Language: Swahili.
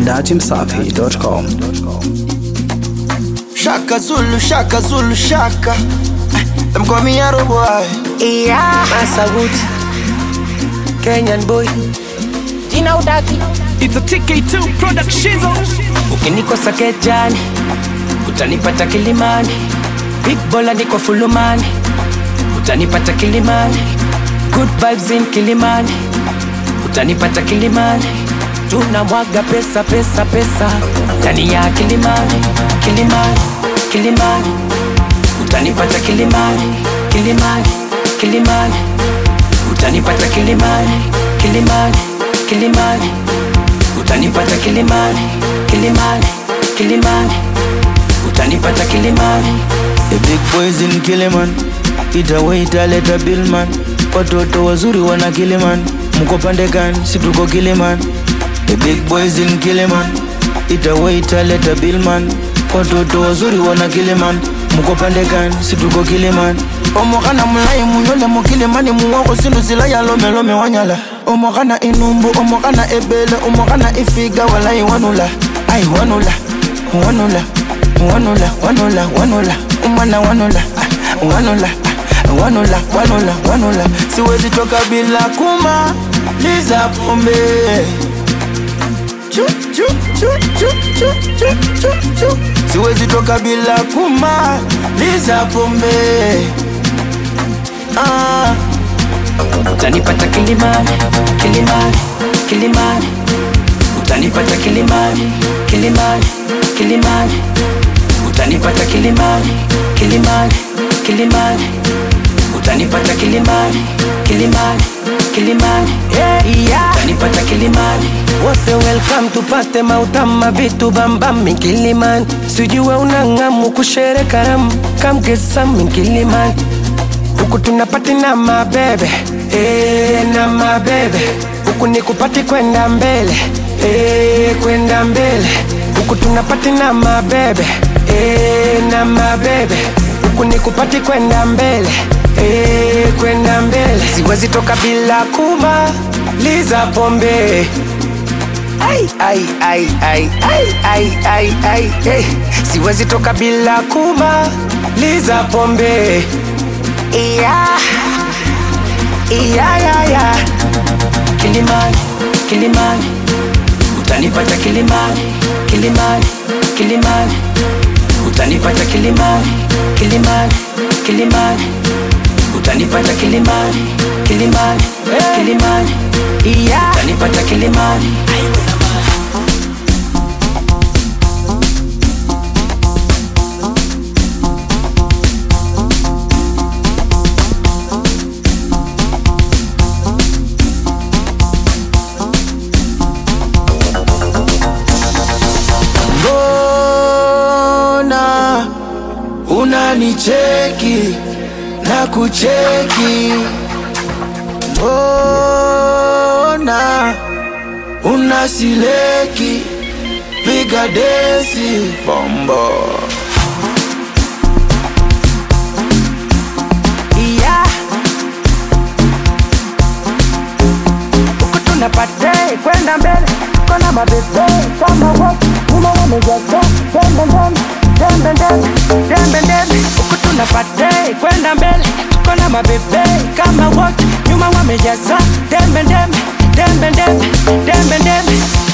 dachimsafi.com. Shaka Zulu, Shaka Zulu, Shaka. Them call me Arrow boy. Yeah. Masawood Kenyan boy Jina udaki It's a TK2 production. ukinikosa kejani utanipata kilimani big bola niko fulumani utanipata kilimani good vibes in kilimani utanipata kilimani tunamwaga pesa pesa pesa ndani ya kilimani kilimani kilimani utanipata kilimani kilimani kilimani utanipata kilimani kilimani kilimani utanipata kilimani kilimani kilimani utanipata kilimani The big boys in Kiliman. Itawe italeta Billman. Watoto wazuri wana Kiliman. Mko pande gani? Si tuko Kiliman. The big boys in Kiliman. Itawe italeta Billman. Watoto wazuri wana Kiliman. Mko pande gani? Si tuko Kiliman. omokana mulayi munyole mukilimani muwoko sindu zilaya lomelome wanyala omokana inumbu omokana ebele omokana ifiga walayi wanula ai wanula wanula wanula wanula wanula umwana wanula ah, wanula ah, wanula wanula wanula siwezi toka bila kuma liza pombe Chu, chu, chu, chu, chu, chu, chu, chu. siwezi toka bila kuma liza pombe ah. utanipata kilimani kilimani kilimani utanipata kilimani kilimani kilimani utanipata kilimani kilimani kilimani utanipata kilimani kilimani kilimani yeah. utanipata kilimani wote welcome tupate mautama vitu bambami kilimani sijue unang'amu kushere karamu kamgesami kilimani huku tunapati na mabebe e, na mabebe huku ni kupati kwenda mbele e, kwenda mbele huku tunapati na mabebe e, na mabebe huku ni kupati kwenda mbele e, kwenda mbele siwezi toka bila kumaliza pombe ai, ai, ai, ai, ai, ai, ai, ai, ai. siwezi toka bila kumaliza pombe Yeah yeah, yeah, yeah. Kilimani, Kilimani, utanipata Kilimani, Kilimani, Kilimani, utanipata Kilimani, Kilimani, Kilimani, utanipata Kilimani, Kilimani, Kilimani, yeah. utanipata Kilimani. mbona unanicheki na kucheki mbona unasileki piga desi bombo yeah. huku tunapate kwenda mbele kona mabebe kama wote nyuma wamejaza dembe ndembe dembe ndembe dembe ndembe huku tunapate kwenda mbele kona mabebe kama wote nyuma wamejaza dembe ndembe dembe ndembe dembe ndembe